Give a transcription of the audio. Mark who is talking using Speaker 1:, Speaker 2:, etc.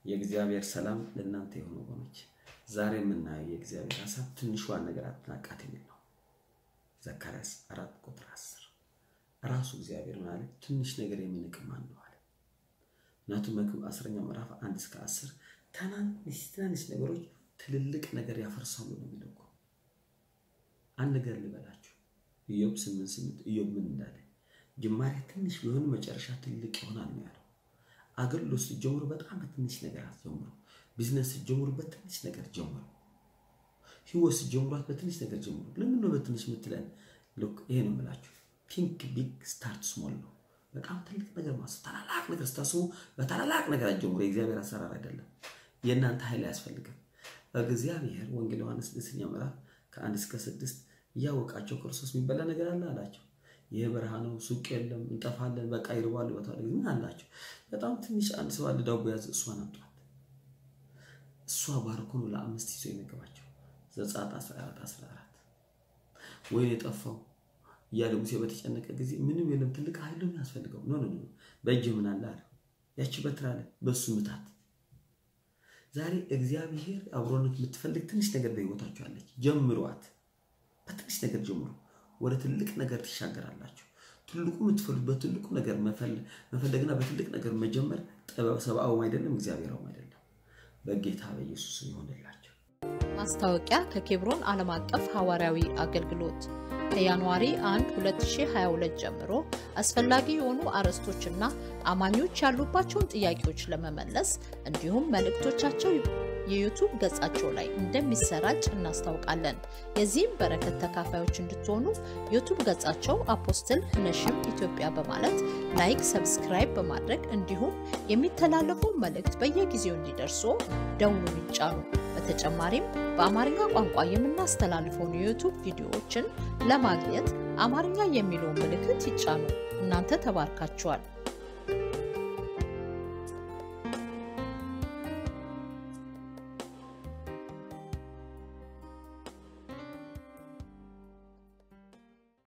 Speaker 1: የእግዚአብሔር ሰላም ለእናንተ የሆኑ ወገኖች፣ ዛሬ የምናየው የእግዚአብሔር ሀሳብ ትንሿን ነገር አትናቃት የሚል ነው። ዘካርያስ አራት ቁጥር አስር ራሱ እግዚአብሔር ምን አለ? ትንሽ ነገር የሚንቅ ማን ነው አለ። ምክንያቱም መክብብ አስረኛ ምዕራፍ አንድ እስከ አስር ትናንሽ ትናንሽ ነገሮች ትልልቅ ነገር ያፈርሳሉ ነው የሚለው እኮ። አንድ ነገር ልበላችሁ፣ ኢዮብ ስምንት ስምንት ኢዮብ ምን እንዳለ ጅማሬ ትንሽ ቢሆን መጨረሻ ትልቅ ይሆናል ነው ያለው። አገልግሎት ስትጀምሩ በጣም በትንሽ ነገር አትጀምሩ። ቢዝነስ ስትጀምሩ በትንሽ ነገር ጀምሩ። ህይወት ስትጀምሯት በትንሽ ነገር ጀምሩ። ለምን ነው በትንሽ የምትለን? ሉክ ይሄ ነው የምላችሁ፣ ቲንክ ቢግ ስታርት ስሞል ነው። በጣም ትልቅ ነገር ማሰብ፣ ታላላቅ ነገር ስታስቡ በታላላቅ ነገር አትጀምሩ። የእግዚአብሔር አሰራር አይደለም። የእናንተ ኃይል አያስፈልግም። እግዚአብሔር ወንጌል ዮሐንስ ስድስተኛ ምዕራፍ ከአንድ እስከ ስድስት እያወቃቸው ክርስቶስ የሚበላ ነገር አለ አላቸው። ይህ በረሃ ነው፣ ሱቅ የለም፣ እንጠፋለን፣ በቃ ይርባሉ ይወጣሉ። ምን አላቸው? በጣም ትንሽ አንድ ሰው አለ፣ ዳቦ ያዘ፣ እሷን አምጧት። እሷ ባርኮ ነው ለአምስት ይዞ የመገባቸው። ዘጸአት 14 14 ወይ የጠፋው እያለ ሙሴ በተጨነቀ ጊዜ ምንም የለም፣ ትልቅ ኃይል ነው የሚያስፈልገው። ኖ ኖ ኖ፣ በእጅ ምን አለ አለ፣ ያቺ በትር አለ፣ በእሱ ምታት። ዛሬ እግዚአብሔር አብሮነት የምትፈልግ ትንሽ ነገር በህይወታችሁ አለች። ጀምሯት፣ በትንሽ ነገር ጀምሩ። ወደ ትልቅ ነገር ትሻገራላችሁ። ትልቁ የምትፈልጉ በትልቁ ነገር መፈለግና በትልቅ ነገር መጀመር ጥበብ ሰብአዊም አይደለም እግዚአብሔራዊም አይደለም። በጌታ በኢየሱስ ይሆንላቸው።
Speaker 2: ማስታወቂያ ከኬብሮን ዓለም አቀፍ ሐዋርያዊ አገልግሎት ከጃንዋሪ 1 2022 ጀምሮ አስፈላጊ የሆኑ አርዕስቶችና አማኞች ያሉባቸውን ጥያቄዎች ለመመለስ እንዲሁም መልእክቶቻቸው የዩቱብ ገጻቸው ላይ እንደሚሰራጭ እናስታውቃለን። የዚህም በረከት ተካፋዮች እንድትሆኑ ዩቱብ ገጻቸው አፖስትል ነሽም ኢትዮጵያ በማለት ላይክ፣ ሰብስክራይብ በማድረግ እንዲሁም የሚተላለፉ መልእክት በየጊዜው እንዲደርሱ ደውሉን ይጫኑ። በተጨማሪም በአማርኛ ቋንቋ የምናስተላልፈውን የዩቱብ ቪዲዮዎችን ለማግኘት አማርኛ የሚለውን ምልክት ይጫኑ። እናንተ ተባርካችኋል።